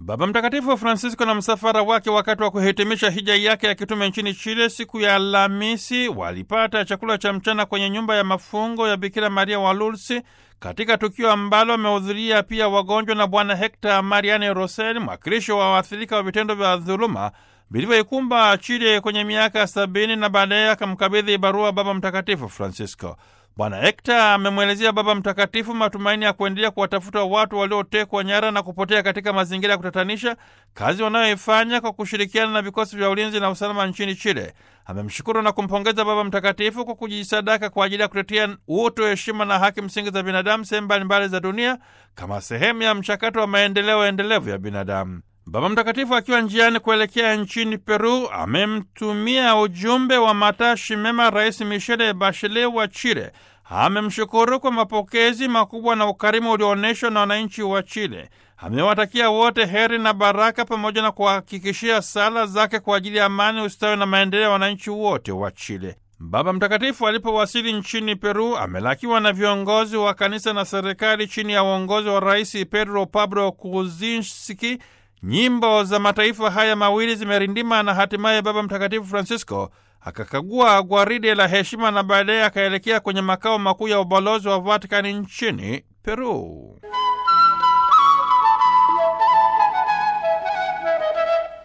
Baba Mtakatifu Francisco na msafara wake wakati wa kuhitimisha hija yake ya kitume nchini Chile siku ya Alhamisi walipata chakula cha mchana kwenye nyumba ya mafungo ya Bikira Maria wa Lourdes, katika tukio ambalo wamehudhuria pia wagonjwa na Bwana Hector Mariani Rosel, mwakilishi wa waathirika wa vitendo vya dhuluma vilivyoikumba Chile kwenye miaka ya sabini, na baadaye akamkabidhi barua Baba Mtakatifu Francisco. Bwana Hekta amemwelezea Baba Mtakatifu matumaini ya kuendelea kuwatafuta watu waliotekwa nyara na kupotea katika mazingira ya kutatanisha, kazi wanayoifanya kwa kushirikiana na vikosi vya ulinzi na usalama nchini Chile. Amemshukuru na kumpongeza Baba Mtakatifu kwa kujisadaka kwa ajili ya kutetea utu, heshima na haki msingi za binadamu sehemu mbalimbali za dunia kama sehemu ya mchakato wa maendeleo endelevu ya binadamu. Baba Mtakatifu akiwa njiani kuelekea nchini Peru amemtumia ujumbe wa matashi mema Rais Michele Bachelet wa Chile. Amemshukuru kwa mapokezi makubwa na ukarimu ulioonyeshwa na wananchi wa Chile. Amewatakia wote heri na baraka pamoja na kuhakikishia sala zake kwa ajili ya amani, ustawi na maendeleo ya wananchi wote wa Chile. Baba Mtakatifu alipowasili nchini Peru amelakiwa na viongozi wa kanisa na serikali chini ya uongozi wa Rais Pedro Pablo Kuczynski. Nyimbo za mataifa haya mawili zimerindima na hatimaye Baba Mtakatifu Francisco akakagua gwaride la heshima na baadaye akaelekea kwenye makao makuu ya ubalozi wa Vatikani nchini Peru.